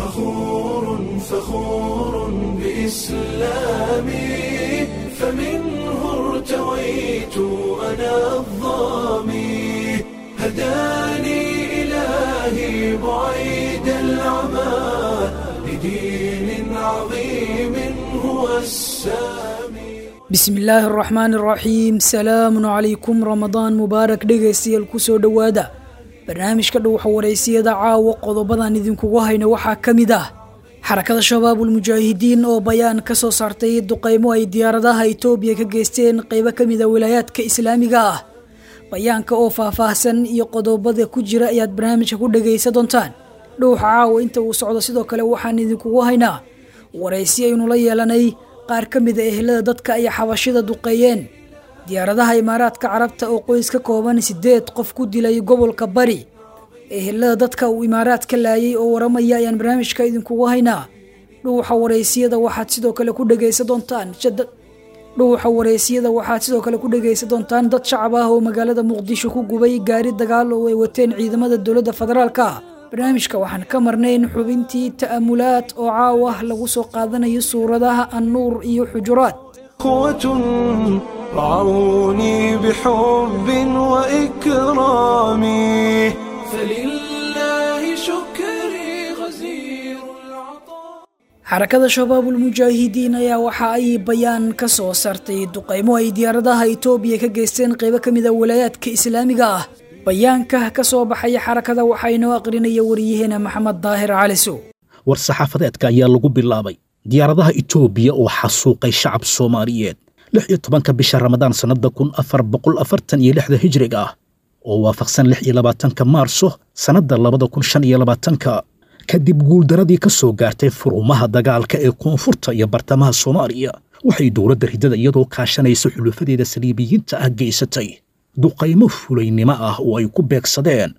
فخور فخور بإسلامي فمنه ارتويت أنا الظامي هداني إلهي بعيد العمى لدين عظيم هو السامي bismi illaahi araxmaan araxiim salaamun calaykum ramadaan mubaarak dhegaystayaal kusoo dhowaada barnaamijka dhuuxa waraysiyada caawa qodobadan idinkugu hayna waxaa ka mid ah xarakada shabaabul mujaahidiin oo bayaan ka soo saartay duqaymo ay diyaaradaha itoobiya ka geysteen qaybo ka mid a wilaayaadka islaamiga ah bayaanka oo faahfaahsan iyo qodobada ku jira ayaad barnaamijka ku dhegaysa doontaan dhuuxa caawa inta uu socdo sidoo kale waxaan idinkugu haynaa waraysi aynu la yeelanay qaar ka mid a ehelada dadka ay xabashida duqeeyeen diyaaradaha imaaraadka carabta oo qoys ka kooban sideed qof ku dilay gobolka bari ehelada dadka uu imaaraad ka laayay oo waramaya ayaan barnaamijka idinkugu haynaa dhuuxa waraysiyada waxaad sidoo kale ku dhegaysa doontaan dhuuxa waraysiyada waxaad sidoo kale ku dhegaysa doontaan dad shacab ah oo magaalada muqdisho ku gubay gaari dagaal oo ay wateen ciidamada dowladda federaalka barnaamijka waxaan ka marnayn xubintii ta'amulaad oo caawa lagu soo qaadanayo suuradaha annuur iyo xujuraad قوة رعوني بحب وإكرام فلله شكري غزير العطاء xarakada shabaabul mujaahidiin ayaa waxa ay bayaan ka soo saartay duqaymo ay diyaaradaha itoobiya ka geysteen qaybo ka mid a walaayaadka islaamiga ah bayaanka ka soo baxaya xarakada waxaa inoo aqrinaya wariyaheena maxamed daahir calisow war saxaafadeedka ayaa lagu bilaabay diyaaradaha itoobiya oo xasuuqay shacab soomaaliyeed lix iyo tobanka bisha ramadaan sannada kun afar boqol afartan iyo lixda hijriga ah oo waafaqsan lix iyo labaatanka maarso sannadda labada kun shan iyo labaatanka kadib guuldaradii ka soo gaartay furumaha dagaalka ee koonfurta iyo bartamaha soomaaliya waxay dowladda ridada iyadoo kaashanaysa xulufadeeda saliibiyiinta ah geysatay duqaymo fulaynimo ah oo ay ku beegsadeen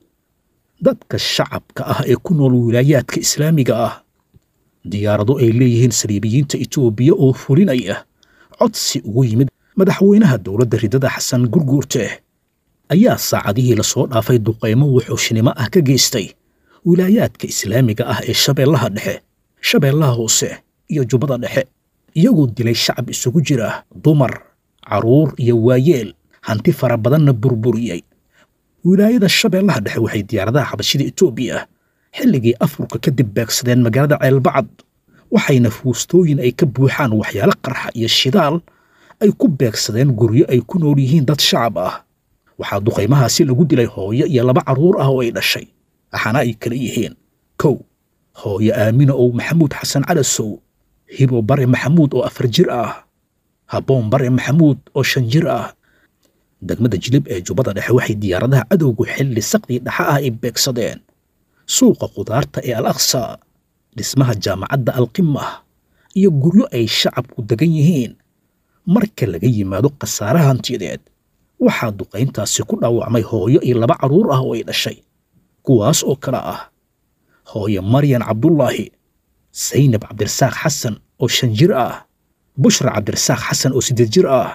dadka shacabka ah ee ku nool wilaayaadka islaamiga ah diyaarado ay leeyihiin saliibiyiinta itoobiya oo fulinaya codsi ugu yimid madaxweynaha dowladda ridada xasan gurguurte ayaa saacadihii lasoo dhaafay duqaymo wuxuushnimo ah ka geystay wilaayaadka islaamiga ah ee shabeellaha dhexe shabeellaha hoose iyo jubbada dhexe iyagoo dilay shacab isugu jira dumar carruur iyo waayeel hanti fara badanna burburiyey wilaayada shabeellaha dhexe waxay diyaaradaha xabashida itoobiya xilligii afurka kadib beegsadeen magaalada ceelbacad waxayna fuustooyin ay ka buuxaan waxyaalo qarxa iyo shidaal ay ku beegsadeen guryo ay ku nool yihiin dad shacab ah waxaa duqaymahaasi lagu dilay hooyo iyo laba carruur ah oo ay dhashay waxaana ay kala yihiin kow hooyo aamina ow maxamuud xasan calasow hibo bare maxamuud oo afar jir ah habboon bare maxamuud oo shan jir ah degmada jilib ee jubbada dhexe waxay diyaaradaha cadowgu xilli saqdii dhaxa ah ay beegsadeen suuqa khudaarta ee al aqsa dhismaha jaamacadda alqimah iyo guryo ay shacabku degan yihiin marka laga yimaado khasaare hantiyadeed waxaa duqayntaasi ku dhaawacmay hooyo iyo laba carruur ah oo ay dhashay kuwaas oo kale ah hooyo maryan cabdullaahi saynab cabdirasaaq xasan oo shan jir ah bushra cabdirasaaq xasan oo siddeed jir ah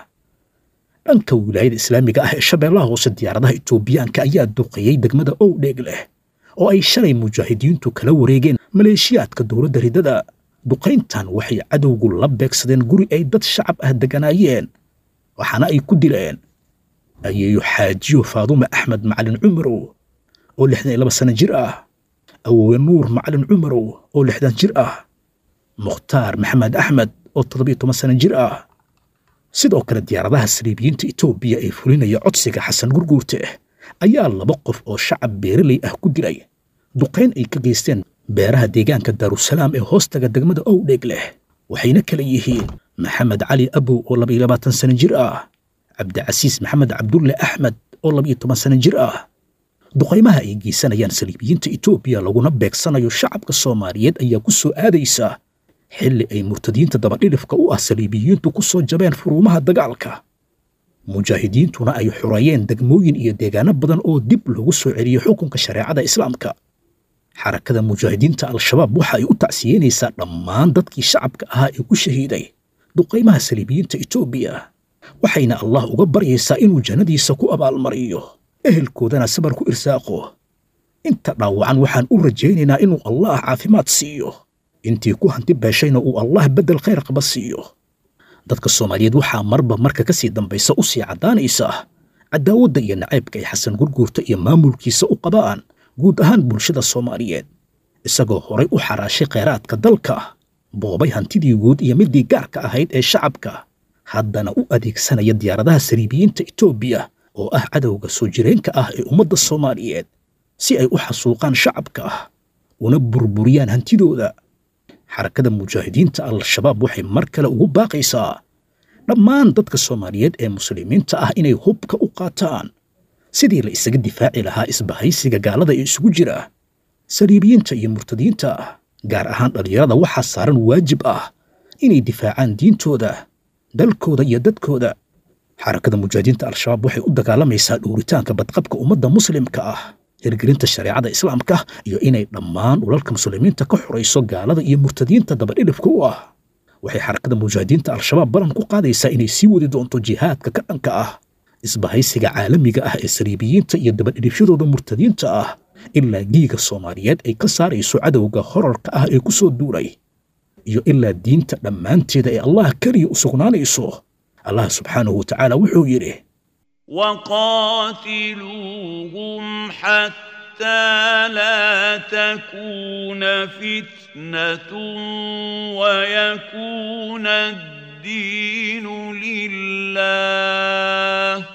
dhanka wilaayada islaamiga ah ee shabeellaha hoose diyaaradaha itoobiyaanka ayaa duqeeyey degmada owdheeg leh oo ay shalay mujaahidiintu kala wareegeen maleeshiyaadka dowladda ridada duqayntan waxay cadowgu la beegsadeen guri ay dad shacab ah degganaayeen waxaana ay ku dileen ayeeyo xaajiyo faadume axmed macalin cumarow oo lixdan iyo laba sana jir ah awoowe nuur macalin cumarow oo lixdan jir ah mukhtaar maxamed axmed oo toddobiyo toban sana jir ah sidoo kale diyaaradaha saliibiyiinta itoobiya ee fulinaya codsiga xasan gurguurte ayaa laba qof oo shacab beeraley ah ku dilay duqayn ay ka geysteen beeraha deegaanka daarusalaam ee hoostaga degmada owdheeg leh waxayna kala yihiin maxamed cali abow oo labaiyo labaatan sana jir ah cabdicasiis maxamed cabdulle axmed oo labaiyo toban sana jir ah duqaymaha ay geysanayaan saliibiyiinta itoobiya laguna beegsanayo shacabka soomaaliyeed ayaa ku soo aadaysa xilli ay murtadiinta dabadhidhifka u ah saliibiyiintu ku soo jabeen furuumaha dagaalka mujaahidiintuna ay xureeyeen degmooyin iyo deegaano badan oo dib lagu soo celiyey xukunka shareecada islaamka xarakada mujaahidiinta al-shabaab waxa ay u tacsiyeynaysaa dhammaan dadkii shacabka ahaa ee ku shahiiday duqaymaha saliibiyiinta itoobiya waxayna allah uga baryaysaa inuu jannadiisa ku abaalmariyo ehelkoodana sabar ku irsaaqo inta dhaawacan waxaan u rajaynaynaa inuu allah caafimaad siiyo intii ku hanti beeshayna uu allah beddel khayr qaba siiyo dadka soomaaliyeed waxaa marba marka ka sii dambaysa u sii caddaanaysa cadaawadda iyo nacaybka ay xasan gurguurta iyo maamulkiisa u qabaan guud ahaan bulshada soomaaliyeed isagoo horay u xaraashay khayraadka dalka boobay hantidii guud iyo midii gaarka ahayd ee shacabka haddana u adeegsanaya diyaaradaha sariibiyiinta etoobiya oo ah cadowga soo jireenka ah ee ummadda soomaaliyeed si ay u xasuuqaan shacabka una burburiyaan hantidooda xarakada mujaahidiinta al-shabaab waxay mar kale ugu baaqaysaa dhammaan dadka soomaaliyeed ee muslimiinta ah inay hubka u qaataan sidii la isaga difaaci lahaa isbahaysiga gaalada ee isugu jira saliibiyiinta iyo murtadiinta gaar ahaan dhallinyarada waxaa saaran waajib ah inay difaacaan diintooda dalkooda iyo dadkooda xarakada mujaahidiinta al-shabaab waxay u dagaalamaysaa dhuuritaanka badqabka ummadda muslimka ah hirgelinta shareecada islaamka iyo inay dhammaan dhulalka muslimiinta ka xorayso gaalada iyo murtadiinta dabadhidhibka u ah waxay xarakada mujaahidiinta al-shabaab ballan ku qaadaysaa inay sii wadi doonto jihaadka ka dhanka ah isbahaysiga caalamiga ah ee saliibiyiinta iyo dabadhidhibshadooda murtadiinta ah ilaa giiga soomaaliyeed ay ka saarayso cadowga horarka ah ee ku soo duulay iyo ilaa diinta dhammaanteeda ee allah keliya u sugnaanayso allah subxaanahu wa tacaala wuxuu yidhi وقاتلوهم حتى لا تكون فتنة ويكون الدين لله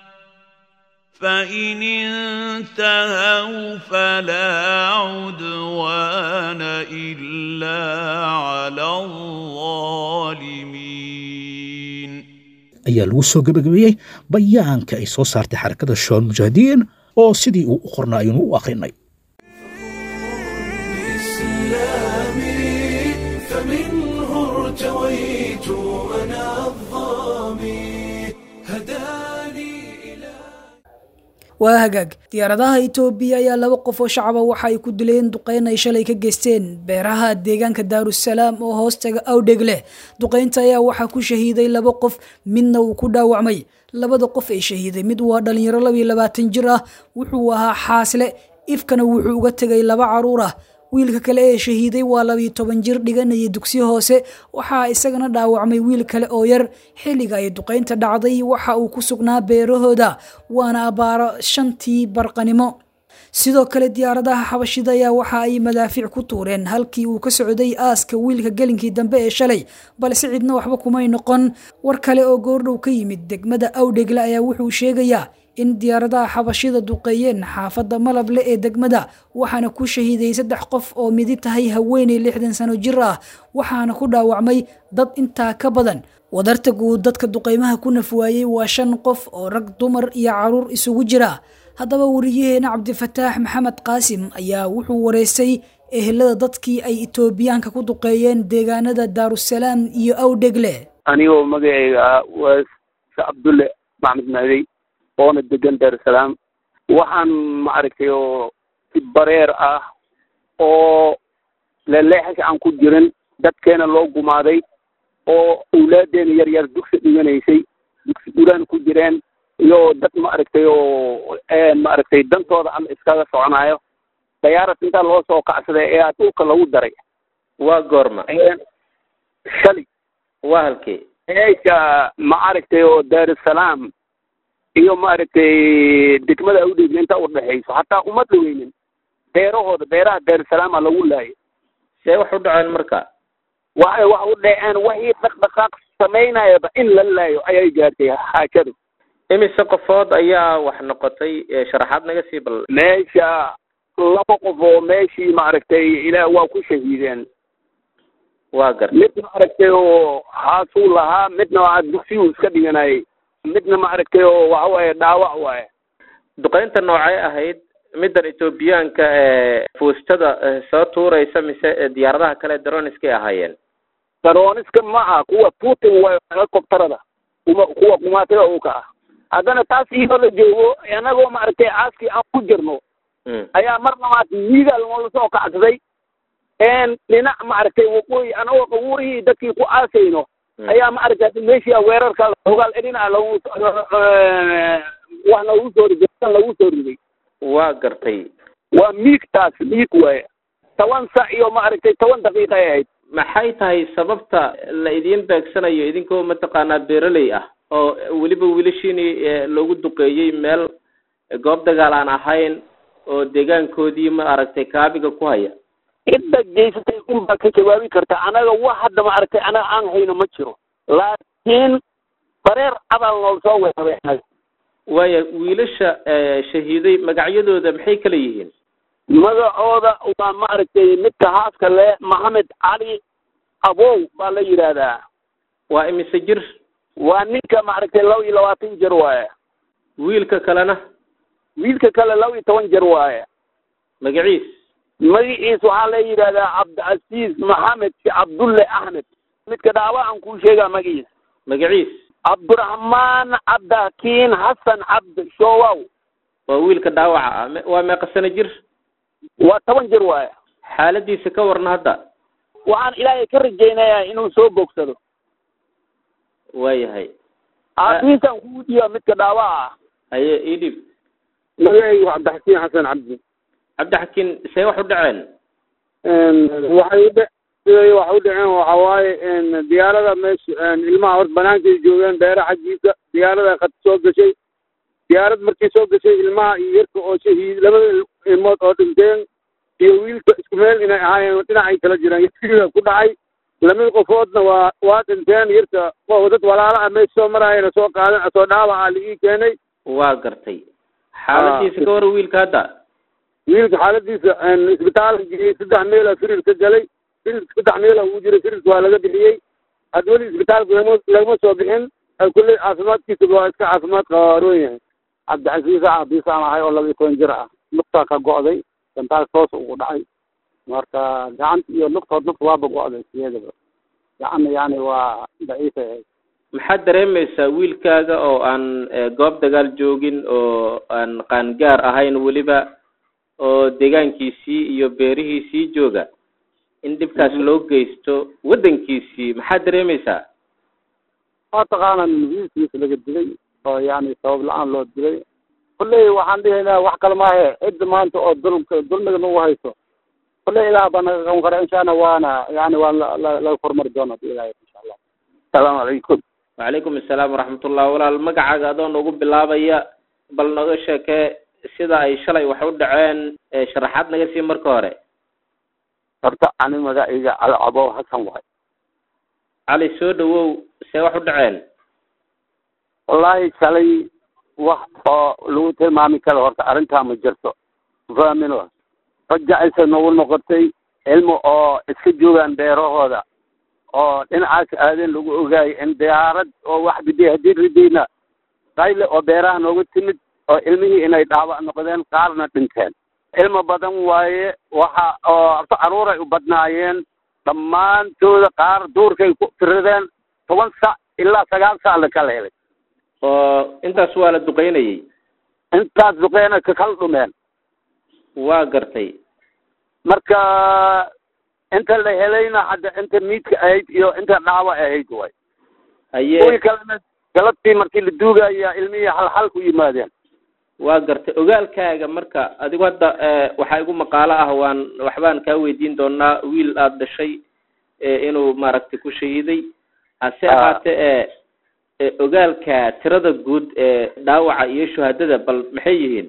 فإن انتهوا فلا عدوان إلا على الظالمين ayaa lagu soo gebagabeeyey bayaanka ay soo saartay xarakada shabaab mujaahidiin oo sidii uu u qornaa aynu u akhrinay إسلامي فمنه ارتويت أنا الظامي هداني إلى waa hagaag diyaaradaha itoobiya ayaa laba qof oo shacaba waxa ay ku dileen duqeyn ay shalay ka geysteen beeraha deegaanka daarusalaam oo hoostaga awdheg leh duqeynta ayaa waxaa ku shahiiday laba qof midna uu ku dhaawacmay labada qof ee shahiiday mid waa dhalinyaro labiyo labaatan jir ah wuxuu ahaa xaasle ifkana wuxuu uga tegay laba caruur ah wiilka kale ee shahiiday waa labiyo toban jir dhiganaya dugsi hoose waxaa isagana dhaawacmay wiil kale oo yar xilliga ay duqeynta dhacday waxa uu ku sugnaa beerahooda waana abbaaro shantii barqanimo sidoo kale diyaaradaha xabashida ayaa waxa ay madaafiic ku tuureen halkii uu ka socday aaska wiilka gelinkii dambe ee shalay balse cidna waxba kumay noqon war kale oo goordhow ka yimid degmada awdhegle ayaa wuxuu sheegayaa in diyaaradaha xabashida duqeeyeen xaafadda malable ee degmada waxaana ku shahiiday saddex qof oo midi tahay haweeney lixdan sano jir ah waxaana ku dhaawacmay dad intaa ka badan wadarta guud dadka duqeymaha ku nafwaayey waa shan qof oo rag dumar iyo caruur isugu jira haddaba wariyaheena cabdifataax maxamed qaasim ayaa wuxuu wareystay ehelada dadkii ay itoobiyaanka ku duqeeyeen deegaanada daarusalaam iyo awdhegle anigoo magacayga ah waa cabdulle maxmed maadey oona degan daarusalaam waxaan maaragtay oo si bareer ah oo leleexasha aan ku jirin dadkeena loo gumaaday oo awlaadeena yar yar dugsi dhiganaysay dugsi gulaan ku jireen iyo dad maaragtay oo maaragtay dantooda ama iskaga soconaayo dayaarad intaa loo soo kacsaday ee dhulka lagu daray waa goorma shali waa halkee eesha maaragtay oo daarusalaam iyo maaragtay degmada awdheegle inta udhexayso hataa uma dhaweynin beerahooda beeraha daarusalaama lagu laayay see wax u dhaceen marka waxay wax u dhaceen wixii dhaqdhaqaaq samaynayaba in la laayo ayay gaartay xaajadu imise qofood ayaa wax noqotay ee sharaxaad naga sii bal meesha laba qof oo meeshii maaragtay ilaah waa ku shahiideen waa garta mid maaragtay oo haasuu lahaa midna waa dugsiyuu iska dhiganayay midna maaragtay oo waxa waaye dhaawac waaye duqeynta noocay ahayd middan etoobiyaanka ee fuustada soo tuuraysa mise diyaaradaha kale droniskay ahaayeen darooniska ma aha kuwa putin waa helicopterada kuma kuwa kumaatiga uka ah haddana taas iyadoo la joogo anagoo maaragtay caaskii aan ku jirno ayaa mar labaad miiga loola soo kacsaday dhinac maaragtay waqooyi anagoo qabuurihii dadkii ku aasayno ayaa maaragtay meeshii weerarka hogaal edhina lagu wax lagu soo riday lagu soo riday waa gartay waa miig taas miig waaye toban sac iyo maaragtay toban daqiiqa ay ahayd maxay tahay sababta la idiin beegsanayo idinkoo mataqaanaa beeraley ah oo weliba wiilashiini loogu duqeeyey meel goob dagaal aan ahayn oo deegaankoodii ma aragtay kaabiga ku haya cidda geysatay unbaa ka jawaabi karta anaga wax hadda maaragtay anaga aan hayno ma jiro laakiin bareer abal nool soo weerabay anaga waaya wiilasha shahiiday magacyadooda maxay kala yihiin magacooda waa maaragtay midka haaska le maxamed cali abow baa la yidhaahdaa waa imise jir waa ninka maaragtay laba iyo labaatan jir waaye wiilka kalena wiilka kale laba iyo toban jir waaye magaciis magaciis waxaa la yidhahdaa cabdicasiis maxamed cabdulle axmed midka dhaawacaan kuu sheegaa magaciis magaciis cabdiraxmaan cabdakiin xasan cabd showaw waa wiilka dhaawaca ah me- waa meeqa sano jir waa toban jir waaye xaaladiisa ka warna hadda waxaan ilaahay ka rajaynayaa inuu soo bogsado waayahay aabihiisaan kugu dhiiba midka dhaawaca ah haye ii dhib magacaygu waa cabdixakiin xasan cabdi cabdixakiin see wax u dhaceen waxay udhe siday wax u dhaceen waxa waaye diyaarada meesha ilmaha hor banaankay joogeen beere xaggiisa diyaarada qad soo gashay diyaarad markii soo gashay ilmaha iyo yarka oo shahiid labada ilmood oo dhinteen iyo wiilka isku meel inay ahaayeen dhinacay kala jiraan yarkiida ku dhacay lamid qofoodna waa waa dhinteen yarka oo dad walaala ah meesha soo maraayana soo qaadan soo dhaawaca ligii keenay waa gartay xaaladiisa ka war wiilka hadda wiilka xaaladiisa isbitaalka geeyey saddex meela firir ka galay firir saddex meela uu jiray firirka waa laga bixiyey had weli isbitaalka lagama lagama soo bixin kulley caafimaadkiisa waa iska caafimaad qaroon yahay cabdicasiis aabiisaan ahay oo laba iyo toban jir ah lugtaa ka go'day gantaal toos ugu dhacay marka gacanta iyo lugtood lugta waaba go'day sideedaba gacanna yani waa daciifay ahayd maxaad dareemaysaa wiilkaaga oo aan eh, goob dagaal joogin oo aan qaangaar ahayn weliba oo deegaankiisii iyo beerihiisii jooga in dhibkaas loo geysto waddankiisii maxaad dareemaysaa waa taqaana wiilkiisa laga dilay oo yani sabab la-aan loo dilay kulley waxaan dhihaynaa wax kale maahe cidda maanta oo dulmka dulmiga nagu hayso kulley ilaah baa naga qaban kara insha allah waana yani waa la- la- laga hormari doona bi ilahi insha allah asalaamu calaykum wacalaykum assalaam waraxmatullah walaal magacaaga adoo noogu bilaabaya bal nooga sheekee sida ay shalay wax u dhaceen ee sharaxaad naga sii marka hore horta ani magacayga alcabow xasan waay cali soo dhawow see wax u dhaceen wallaahi shalay wax oo lagu tilmaami karo horta arrintaa ma jirto familo rajacaysa nagu noqotay cilmi oo iska joogaan beerahooda oo dhinacaas aadeen lagu ogaayo in diyaarad oo wax biday haddii ridayna qayle oo beeraha nooga timid oo ilmihii inay dhaawac noqdeen qaarna dhinteen cilmi badan waaye waxa oo horta caruuray u badnaayeen dhammaantooda qaar duurkay ku tiradeen toban sac ilaa sagaal sac la kala helay oo intaas waa la duqeynayay intaas duqeena ka kala dhumeen waa gartay marka inta la helayna hadda inta miidka ahayd iyo inta dhaawac ahayd way haye kuwii kalena galabtii markii la duugaya ilmihii halhal ku yimaadeen waa gartay ogaalkaaga marka adigu hadda eh, waxaa igu maqaalo ah waan waxbaan kaa weydiin doonaa wiil aada dhashay eh, inuu maaragtay ku shahiiday hase Ah. ahaatee e eh, ogaalka tirada guud ee dhaawaca iyo shuhadada bal maxay yihiin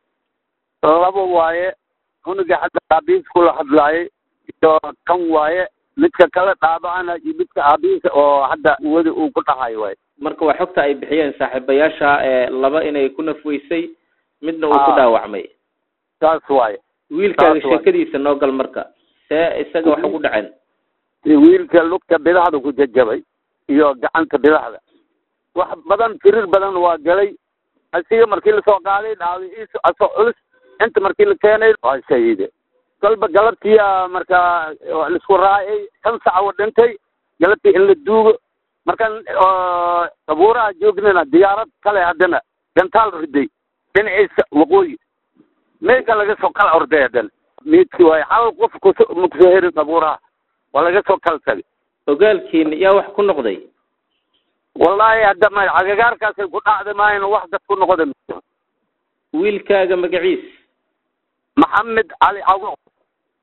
laba waaye cunuga hadda aabihiis kula hadlaayay iyo kan waaye midka kale dhaabacana iyo midka aabihiisa oo hadda wadi uu ku dhahayo waay marka waa xogta ay bixiyeen saaxiibayaasha ee laba inay ku nafweysay midna uu ku Ah. dhaawacmay saas waaye wiilkaaga Taas waa. sheekadiisa noo gal marka see isaga wax ugu dhaceen wiilka lugta bidaxda ku jajabay iyo gacanta bidaxda wax badan tirir badan waa galay asiga markii lasoo qaaday dhaawiciisa asoo culus inta markii la keenay waa shahiide kolba galabtiya marka waa laisku raacay shan sac u dhintay galabtii in la duugo markan oo abuuraha joognana diyaarad kale haddana gantaal riday dhinaciisa waqooyi meesha laga soo kala orday haddana miidki waay hal qof kuso ma kusoo herin abuuraha waa laga soo kala tagay ogaalkiina yaa wax ku noqday wallaahi hadda ma agagaarkaasay ku dhacda maayna wax dad ku noqda wiilkaaga magaciis maxamed cali cawo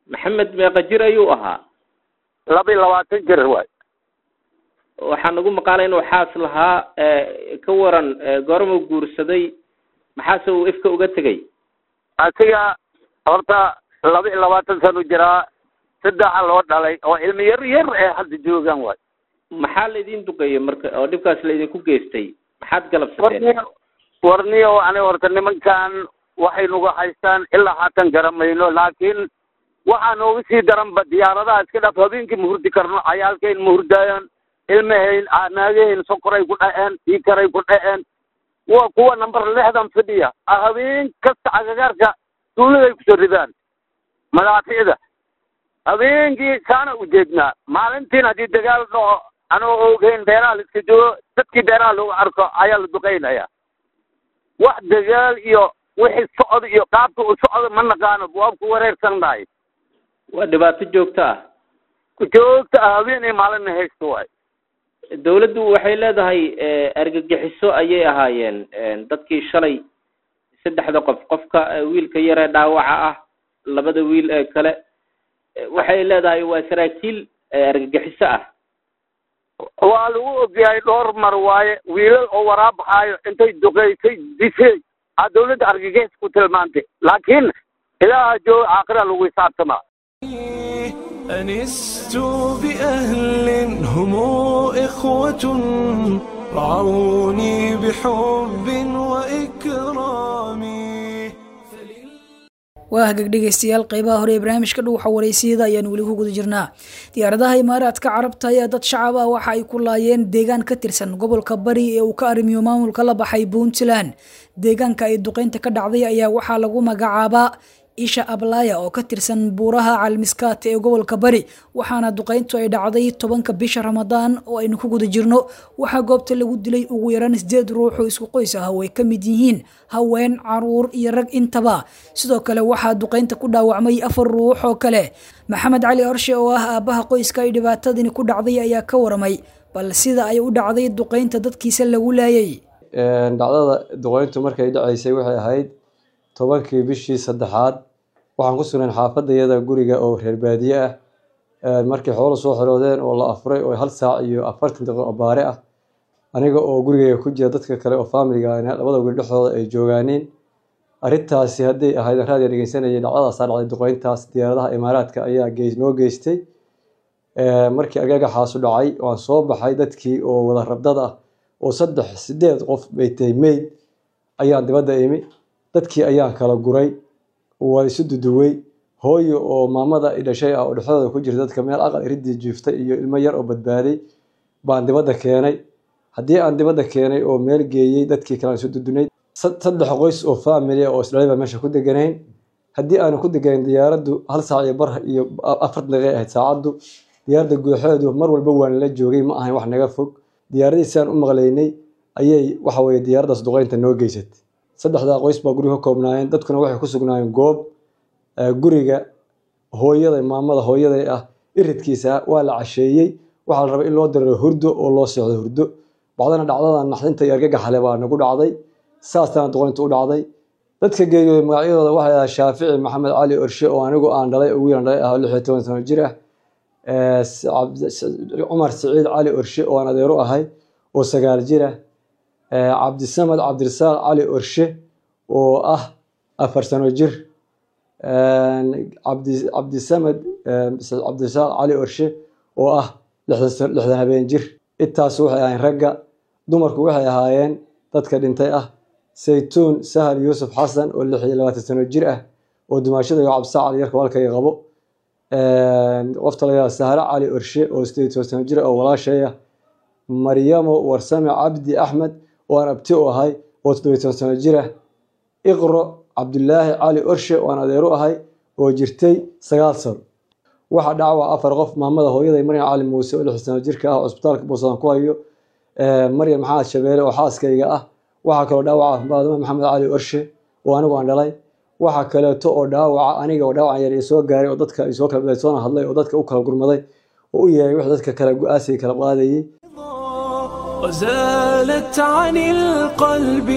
maxamed meeqa jir ayuu ahaa laba iyo labaatan jir waay waxaa nagu maqaalay inuu xaas lahaa ka waran goormuu guursaday maxaase uu ifka uga tegay asiga horta laba iyo labaatan sanu jiraa saddexa loo dhalay oo ilmi yar yar ee hadda joogaan waay maxaa laydin duqeeyey marka oo dhibkaas laydinku geystay maxaad galabsateen warniyo warniyo ani horta nimankan waxay nagu haystaan ilaa haatan garamayno laakiin waxaa nooga sii daranba diyaaradaha iska dhaf habeenkii ma hurdi karno cayaalkayn ma hurdaayan ilmahayn naagahayn sokoray ku dhaceen dhiikaray ku dhaceen waa kuwa number lixdan fadhiya habeen kasta cagagaarka duuladay kusoo ridaan madaaficda habeenkii saana ujeednaa maalintiin haddii dagaal dhaco anoo ogeyn beeraha la iska joogo dadkii beeraha lagu arko ayaa la duqeynaya wax dagaal iyo wixii socda iyo qaabka u socda ma naqaano waa ku wareersannahay waa dhibaato joogto ah joogta ah habeen iyo maalinna haysto waay dawladdu waxay leedahay argagixiso ayay ahaayeen dadkii shalay saddexda qof qofka wiilka yaree dhaawaca ah labada wiil ee kale waxay leedahay waa saraakiil argagixiso ah waa lagu ogyahay dhowr mar waaye wiilal oo waraabaxaayo intay duqeysay dishay aa dawladda argagixis ku tilmaantay laakiin ilaaha jooga aakhira lagu hisaabtamaa أنست بأهل هم إخوة رعوني بحب وإكرام waa hagag dhegaystayaal qeybaha hore ee barnaamijka dhuuxa wareysiyada ayaan weli ku guda jirnaa diyaaradaha imaaraadka carabta ayaa dad shacab ah waxa ay ku laayeen deegaan ka tirsan gobolka bari ee uu ka arrimiyo maamulka la baxay puntland deegaanka ay duqeynta ka dhacday ayaa waxaa lagu magacaabaa isha ablaya oo ka tirsan buuraha calmiskaat ee gobolka bari waxaana duqeyntu ay dhacday tobanka bisha ramadaan oo aynu ku guda jirno waxaa goobta lagu dilay ugu yaraan sideed ruux oo isku qoys ah oo ay ka mid yihiin haween caruur iyo rag intaba sidoo kale waxaa duqeynta ku dhaawacmay afar ruux oo kale maxamed cali orshe oo ah aabbaha qoyska ay dhibaatadani ku dhacday ayaa ka waramay bal sida ay u dhacday duqeynta dadkiisa lagu laayay dhacdada duqeyntu markay dhacaysay waxay ahayd tobankii bishii saddexaad waxaan ku sugnayn xaafadayada guriga oo reer baadiye ah markii xoolo soo xiroodeen oo la afuray oo hal saac iyo afartan daqiiqo baare ah aniga oo gurigayga ku jira dadka kale oo faamiliga labada guri dhexdooda ay joogaaniin arrintaasi hadday ahayd raadiga dhegeysanayay dhacdadaasaa dhacday duqeyntaas diyaaradaha imaaraadka ayaa noo geystay markii agagaxaasu dhacay waan soo baxay dadkii oo wada rabdad ah oo saddex sideed qof bay tahay meyd ayaan dibadda imi dadkii ayaan kala guray waa isu duduwey hooyo oo maamada dhashay ah oo dhexdooda ku jirta dadka meel aqal iridii jiiftay iyo ilmo yar oo badbaaday baan dibadda keenay haddii aan dibadda keenay oo meel geeyey dadkii kalean isu dudunay saddex qoys oo family oo isdhalay baa meesha ku deganayn haddii aanu ku deganayn diyaaraddu hal saac iyo bar iyo afartan daqiiqa ahayd saacaddu diyaaradda guuxeedu mar walba waan la joogay ma ahayn wax naga fog diyaaradii sidaan u maqlaynay ayay waxa weye diyaaraddaas duqeynta noo geysatay saddexdaa qoys baa guriga ka koobnaayeen dadkuna waxay ku sugnaayeen goob guriga hooyada maamada hooyaday ah iridkiisa waa la casheeyey waxaa la rabay in loo diriro hurdo oo loo seexdo hurdo bacdana dhacdada naxdinta iyo argagaxale baa nagu dhacday saasana duqeynta u dhacday dadka geeriyooday magacyadooda waxay ahaa shaafici maxamed cali orshe oo anigu aan dhalay oo wiilan dhalay ah lix iyo toban sano jir ah cumar siciid cali orshe oo aan adeero ahay oo sagaal jir ah cabdisamed cabdirasaaq cali orshe oo ah afar sano jir cabdisamed cabdirasaaq cali orshe oo ah lixdan habeen jir intaas waxay ahayn ragga dumarku waxay ahaayeen dadka dhintay ah saytuun sahal yuusuf xasan oo lix iyo labaatan sano jir ah oo dumaashada iyo cabdisaaq cali yarka walkayga qabo qofta layaa sahre cali orshe oo sideed iyo toban sano jir ah oo walaashay ah maryamo warsame cabdi axmed oo aan abti u ahay oo toddobiy toban sano jir ah iqro cabdulaahi cali orshe oo aan adeeru ahay oo jirtay sagaal sano waxa dhaca waa afar qof maamada hooyaday maryam cali muuse oo lix sano jirka ah oo cusbitaalka buusadan ku hayo maryam maxamed shabeele oo xaaskayga ah waxaa kaloo dhaawaca maadama maxamed cali orshe oo anigu aan dhalay waxaa kaleeto oo dhaawaca aniga oo dhaawacan yar soo gaaray oo dadka soo kala soona hadlay oo dadka u kala gurmaday oo u yeeray wix dadka kale go-aasiga kala qaadayay وزالت عن القلب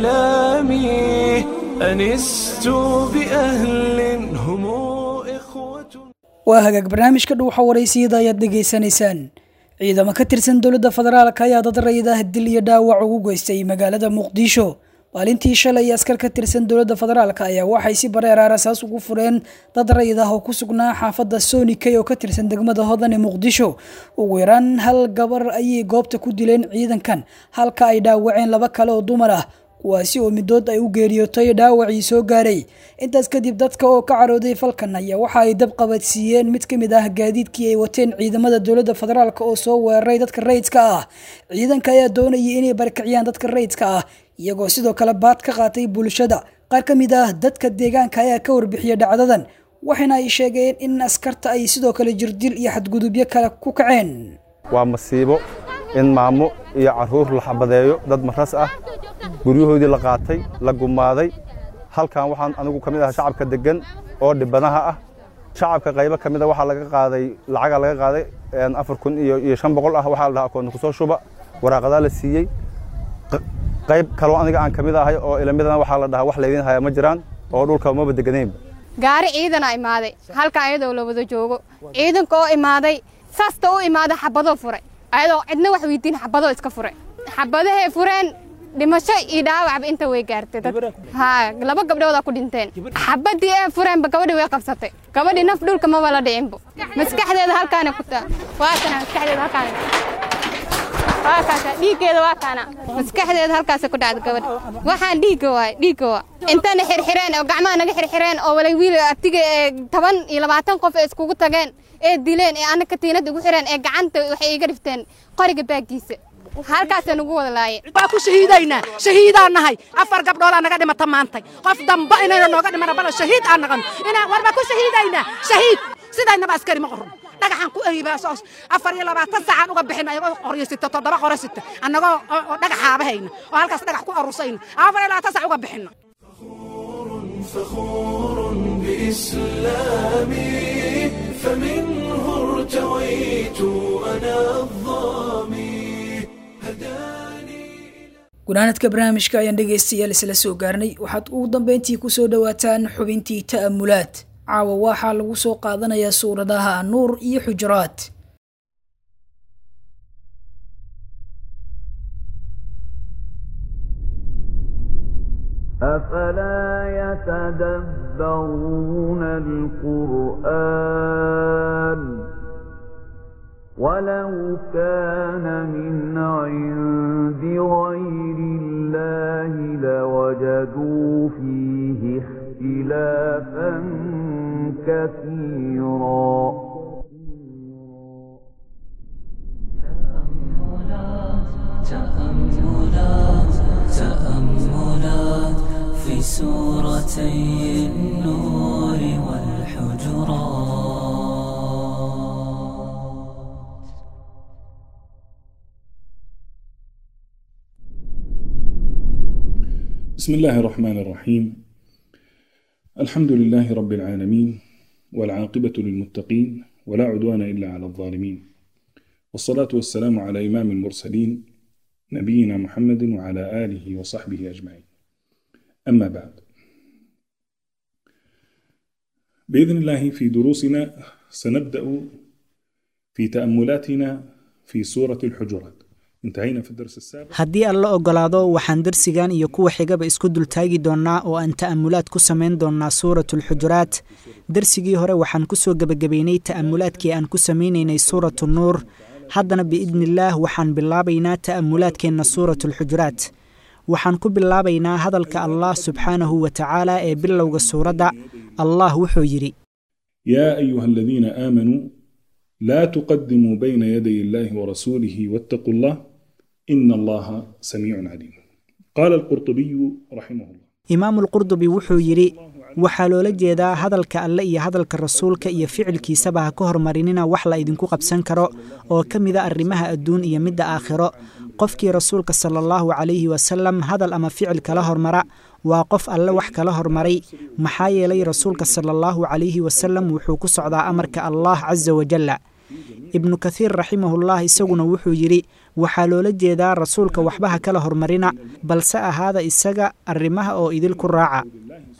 آلامي أنست بأهل هم إخوة waa hagaag barnaamijka dhuuxa waraysiyada ayaad dhegaysanaysaan ciidamo ka tirsan dowladda federaalk ayaa dad raydah dil iyo dhaawac ugu geystay magaalada muqdisho maalintii shalay askar ka tirsan dowladda federaalk ayaa waxay si bareeraar asaas ugu fureen dad rayid ah oo ku sugnaa xaafadda sonikey oo ka tirsan degmada hodan ee muqdisho ugu yaraan hal gabar ayay goobta ku dileen ciidankan halka ay dhaawaceen laba kale oo dumar ah kuwaasi oo midood ay u geeriyootay dhaawacii soo gaaray intaas kadib dadka oo ka carooday falkan ayaa waxa ay dab qabadsiiyeen mid ka mid ah gaadiidkii ay wateen ciidamada dowladda federaalk oo soo weeraray dadka rayidka ah ciidanka ayaa doonayay inay barkiciyaan dadka rayidka ah iyagoo sidoo kale baad ka qaatay bulshada qaar ka mid ah dadka deegaanka ayaa ka warbixiyay dhacdadan waxaana ay sheegeen in askarta ay sidoo kale jirdil iyo xadgudubyo kale ku kaceen waa masiibo in maamo iyo caruur la xabadeeyo dad maras ah guryahoodii la qaatay la gumaaday halkan waxaan anigu ka mid ahaa shacabka deggan oo dhibanaha ah shacabka qaybo ka mid a waxaa laga qaaday lacaga laga qaaday afar kun iyo iyo shan boqol ah waxaa la dhahaa akoonta kusoo shuba waraaqadaa la siiyey qayb kaloo aniga aan ka mid ahay oo ilamidana waxaa la dhahaa wax laydin haya ma jiraan oo dhulka maba deganeynba gaari ciidana imaaday halkan ayadoo la wada joogo ciidanka oo imaaday saasta u imaaday xabadoo furay ayadoo cidna wax weydiin xabadoo iska furay xabadahay fureen dhimasho iyo dhaawacba inta way gaartay dad haa laba gabdhoodaa ku dhinteen xabadii ee fureenba gabadhii way qabsatay gabadhii naf dhulka maba la dhicinbo maskaxdeeda halkaana ku taa waa kana maskaxdeeda halkaana waa kaasa dhiiggeeda waa kaana maskaxdeeda halkaasa ku dhacda gabadha waxaan dhiigga waay dhiigga waa intana xirxireen oo gacmaha naga xirxireen oo walay wiil abtiga ee toban iyo labaatan qof ee iskugu tageen ee dileen ee anna katiinada ugu xireen ee gacanta waxay iga dhifteen qoriga baaggiisa halkaasa nagu wada laaye waa ku shahiidaynaa shahiidaan nahay afar gabdhoolaa naga dhimata maantay qof damba inayna nooga dhimana bala shahiid aan naqano inaa warba ku shahiidaynaa shahiid sidaynaba askari ma qorno dhagaxaan ku eriibaa afar iyo labaatan saacaan uga bixin ayagoo qoryo sita toddoba qoro sita annagoo dhagaxaaba hayna oo halkaas dhagax ku arusayna afar iyo labaatan saac uga bixino فخور بإسلامي فمنه ارتويت أنا الظامي gunaanadka barnaamijka ayaan dhegaystayaal isla soo gaarnay waxaad ugu dambeyntii kusoo dhowaataan xubintii ta'amulaad caawa waxaa lagu soo qaadanayaa suuradaha nuur iyo xujuraad أفلا يتدبرون القرآن ولو كان من عند غير الله لوجدوا فيه اختلافا كثيرا تأملات تأملات في سورتي النور والحجرات بسم الله الرحمن الرحيم الحمد لله رب العالمين والعاقبة للمتقين ولا عدوان إلا على الظالمين والصلاة والسلام على إمام المرسلين نبينا محمد وعلى آله وصحبه أجمعين أما بعد بإذن الله في دروسنا سنبدأ في تأملاتنا في سورة الحجرات انتهينا في الدرس السابق haddii aan la ogolaado waxaan darsigan iyo kuwa xigaba isku dultaagi doonnaa oo aan ta'amulaad ku samayn doonnaa suuratulxujuraat darsigii hore waxaan ku soo gebagabaynay ta'amulaadkii aan ku samaynaynay suuratu nuur haddana biidniillaah waxaan bilaabaynaa ta'amulaadkeenna suuratulxujuraat waxaan ku bilaabaynaa hadalka allah subxaanahu wa tacaala ee bilowga suuradda allah wuxuu yidhi يا أيها الذين آمنوا لا تقدموا بين يدي الله ورسوله واتقوا الله إن الله سميع عليم قال القرطبي رحمه الله imaamulqurdubi wuxuu yidhi waxaa loola jeedaa hadalka alle iyo hadalka rasuulka iyo ficilkiisaba ha ka hormarinina wax la idinku qabsan karo oo ka mida arrimaha adduun iyo midda aakhiro qofkii rasuulka sala allahu calayhi wasalam hadal ama ficil kala hormara waa qof alle wax kala hormaray maxaa yeelay rasuulka sala allahu calayhi wasalam wuxuu ku socdaa amarka allah casa wajalla ibnu kathiir raximahullah isaguna wuxuu yidhi waxaa loola jeedaa rasuulka waxba ha kala hormarina balse ahaada isaga arrimaha oo idinku raaca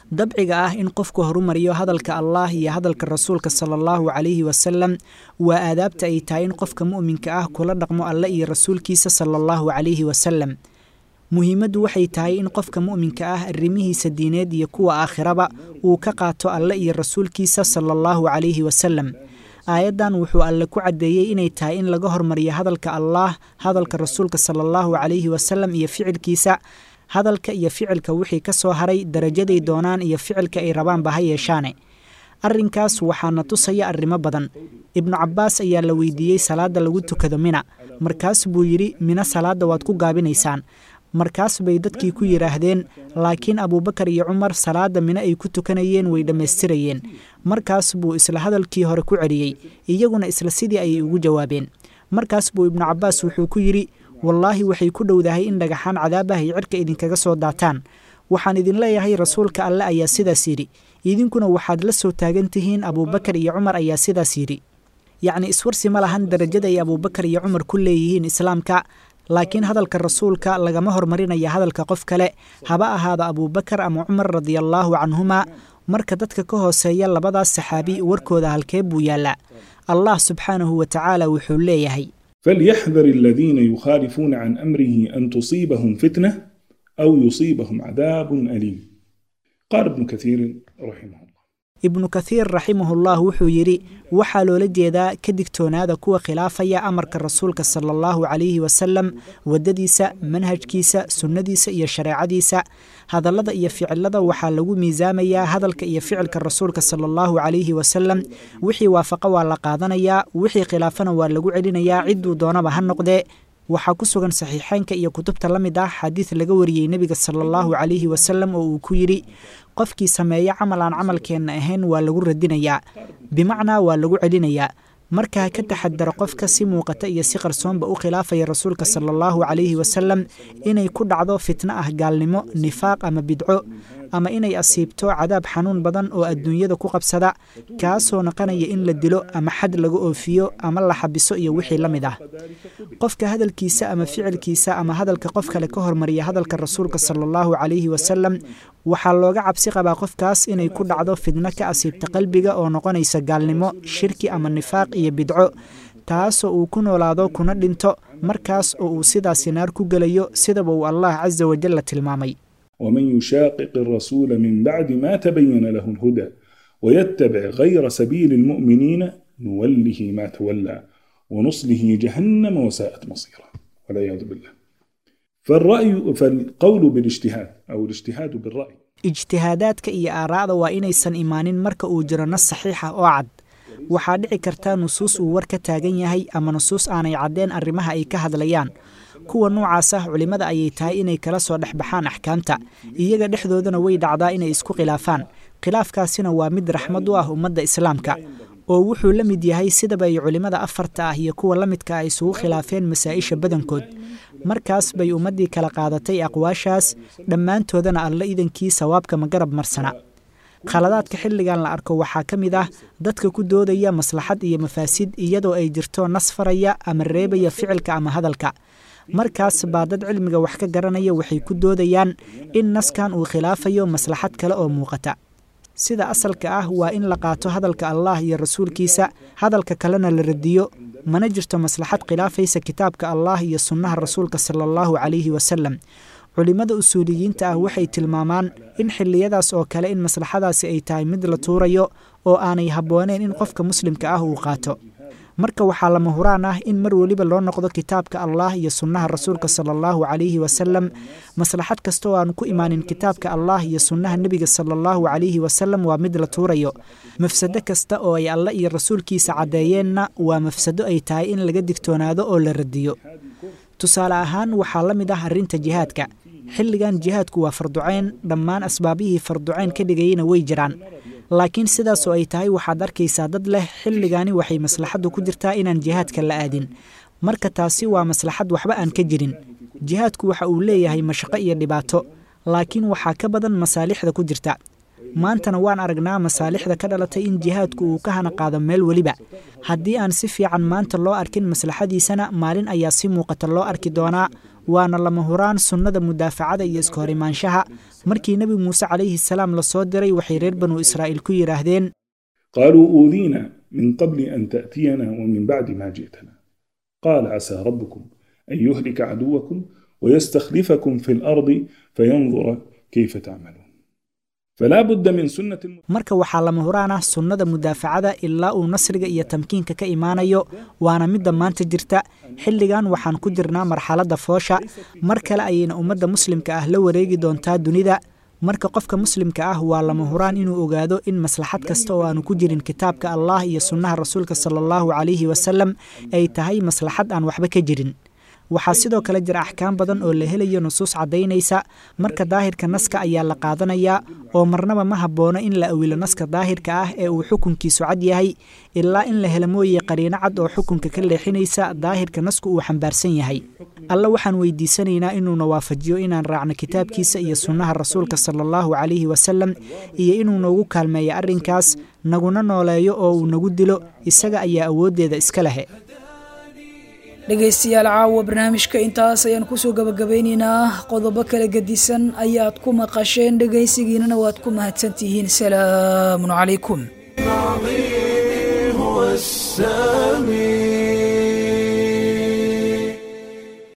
dabciga ah in qofku horumariyo hadalka allah iyo hadalka rasuulka sala allahu calayhi wasalam waa aadaabta ay tahay in qofka mu'minka ah kula dhaqmo alle iyo rasuulkiisa sala allahu calayhi wasalam muhiimaddu waxay tahay in qofka mu'minka ah arrimihiisa diineed iyo kuwa aakhiraba uu ka qaato alle iyo rasuulkiisa sala allahu calayhi wasalam aayaddan wuxuu alle ku caddeeyey inay tahay in laga hormariyo hadalka allaah hadalka rasuulka sala allahu calayhi wasalam iyo ficilkiisa hadalka iyo ficilka wixii ka soo haray darajaday doonaan iyo ficilka ay rabaanba ha yeeshaane arrinkaas waxaana tusaya arrimo badan ibnu cabbaas ayaa la weydiiyey salaadda lagu tukado mina markaas buu yidhi mina salaadda waad ku gaabinaysaan markaas bay dadkii ku yidhaahdeen laakiin abuubakar iyo cumar salaadda mine ay ku tukanayeen way dhammaystirayeen markaas buu isla hadalkii hore ku celiyey iyaguna isla sidii ayay ugu jawaabeen markaas buu ibnu cabbaas wuxuu ku yidhi wallaahi waxay ku dhowdahay in dhagaxaan cadaabaha ay cirka idinkaga soo daataan waxaan idin leeyahay rasuulka alle ayaa sidaas yidhi idinkuna waxaad la soo taagan tihiin abuubakar iyo cumar ayaa sidaas yidhi yacni iswarsi ma lahan darajada ay abuubakar iyo cumar ku leeyihiin islaamka laakiin hadalka rasuulka lagama hormarinaya hadalka qof kale haba ahaado abuubakar ama cumar radiallaahu canhuma marka dadka ka hooseeya labadaas saxaabi warkooda halkee buu yaallaa allah subxaanahu wa tacaala wuxuu leeyahay فليحذر الذين يخالفون عن امره ان تصيبهم فتنه او يصيبهم عذاب اليم قال ابن كثير رحمه الله ibnu kathiir raximahullah wuxuu yidhi waxaa loola jeedaa ka digtoonaada kuwa khilaafaya amarka rasuulka sala allahu calayhi wasalam waddadiisa manhajkiisa sunnadiisa iyo shareecadiisa hadallada iyo ficilada waxaa lagu miisaamayaa hadalka iyo ficilka rasuulka sala allahu calayhi wasalam wixii waafaqa waa la qaadanayaa wixii khilaafana waa lagu celinayaa cidduu doonaba ha noqdee waxaa ku sugan saxiixeynka iyo kutubta la mid ah xadiid laga wariyey nebiga sala allahu calayhi wasalam oo uu ku yidhi qofkii sameeya camal aan camalkeenna ahayn waa lagu radinayaa bimacnaa waa lagu celinayaa markaa ka taxadaro qofka si muuqata iyo si qarsoonba u khilaafaya rasuulka sala allahu calayhi wasalam inay ku dhacdo fitno ah gaalnimo nifaaq ama bidco ama inay asiibto cadaab xanuun badan oo adduunyada ku qabsada kaasoo naqanaya in la dilo ama xad laga oofiyo ama la xabiso iyo wixii la mid ah qofka hadalkiisa ama ficilkiisa ama hadalka qof kale ka hormariya hadalka rasuulka sala allahu calayhi wasalam waxaa looga cabsi qabaa qofkaas inay ku dhacdo fidno ka asiibta qalbiga oo noqonaysa gaalnimo shirki ama nifaaq iyo bidco taasoo uu ku noolaado kuna dhinto markaas oo uu sidaasi naar ku gelayo sidaba uu allah casa wajalla tilmaamay ومن يشاقق الرسول من بعد ما تبين له الهدى ويتبع غير سبيل المؤمنين نوله ما تولى ونصله جهنم وساءت مصيرا والعياذ بالله فالرأي فالقول بالاجتهاد أو الاجتهاد بالرأي ijtihaadaadka iyo aaraa'da waa inaysan imaanin marka uu jiro nas saxiixa oo cad waxaa dhici karta nusuus uu war ka taagan yahay ama nusuus aanay caddeen arrimaha ay ka hadlayaan kuwa noocaas ah culimmada ayay tahay inay kala soo dhexbaxaan axkaamta iyaga dhexdoodana way dhacdaa inay isku khilaafaan khilaafkaasina waa mid raxmad u ah ummadda islaamka oo wuxuu la mid yahay sidaba ay culimmada afarta ah iyo kuwa la midka ah isugu khilaafeen masaa'isha badankood markaas bay ummaddii kala qaadatay aqwaashaas dhammaantoodana alla idankii sawaabka ma garab marsana khaladaadka xilligan la arko waxaa ka mid ah dadka ku doodaya maslaxad iyo mafaasid iyadoo ay jirto nas faraya ama reebaya ficilka ama hadalka markaas baa dad cilmiga wax ka garanaya waxay ku doodayaan in naskan uu khilaafayo maslaxad kale oo muuqata sida asalka ah waa in la qaato hadalka allah iyo rasuulkiisa hadalka kalena la radiyo mana jirto maslaxad khilaafaysa kitaabka allah iyo sunnaha rasuulka sala allahu calayhi wasalam culimmada usuuliyiinta ah waxay tilmaamaan in xilliyadaas oo kale in maslaxadaasi ay tahay mid la tuurayo oo aanay habbooneen in qofka muslimka ah uu qaato marka waxaa lama huraan ah in mar weliba loo noqdo kitaabka allah iyo sunnaha rasuulka sala allahu calayhi wasalam maslaxad kasta oo aan ku imaanin kitaabka allah iyo sunnaha nebiga sala allahu calayhi wasalam waa mid la tuurayo mafsado kasta oo ay alle iyo rasuulkiisa caddeeyeenna waa mafsado ay tahay in laga digtoonaado oo la radiyo tusaale ahaan waxaa la mid ah arrinta jihaadka xilligan jihaadku waa farducayn dhammaan asbaabihii farducayn ka dhigayana way jiraan laakiin sidaasoo ay tahay waxaad arkaysaa dad leh xilligani waxay maslaxaddu ku jirtaa inaan jihaadka la aadin marka taasi waa maslaxad waxba aan ka jirin jihaadku waxa uu leeyahay mashaqo iyo dhibaato laakiin waxaa ka badan masaalixda ku jirta maantana waan aragnaa masaalixda ka dhalatay in jihaadku uu ka hana qaado meel weliba haddii aan si fiican maanta loo arkin maslaxadiisana maalin ayaa si muuqata loo arki doonaa waana lama huraan sunnada mudaafacada iyo iska hor imaanshaha markii nebi muuse calayhi salaam lasoo diray waxay reer banu israa'iil ku yidhaahdeen قالوا أوذينا من قبل أن تأتينا ومن بعد ما جئتنا قال عسى ربكم أن يهلك عدوكم ويستخلفكم في الأرض فينظر كيف تعملون فلا بد من سنة marka waxaa lama huraan ah sunnada mudaafacada ilaa uu nasriga iyo tamkiinka ka imaanayo waana midda maanta jirta xilligan waxaan ku jirnaa marxaladda foosha mar kale ayayna ummadda muslimka ah la wareegi doontaa dunida marka qofka muslimka ah waa lama huraan inuu ogaado in maslaxad kasta oo aanu ku jirin kitaabka allah iyo sunnaha rasuulka sala allahu calayhi wasalam ay tahay maslaxad aan waxba ka jirin waxaa sidoo kale jira axkaam badan oo la helayo nusuus caddaynaysa marka daahirka naska ayaa la qaadanayaa oo marnaba ma haboono in la awilo naska daahirka ah ee uu xukunkiisu cad yahay ilaa in la helo mooye qariino cad oo xukunka ka leexinaysa daahirka nasku uu xambaarsan yahay alle waxaan weydiisanaynaa inuuna waafajiyo inaan raacno kitaabkiisa iyo sunnaha rasuulka sala allahu calayhi wasalam iyo inuu noogu kaalmeeyo arrinkaas naguna nooleeyo oo uu nagu dilo isaga ayaa awooddeeda iska lehe dhegaystayaal caawa barnaamijka intaas ayaan kusoo gabagabaynaynaa qodobo kala gedisan ayaad ku maqasheen dhegaysigiinana waad ku mahadsantihiin salaamun calaykum هو السلام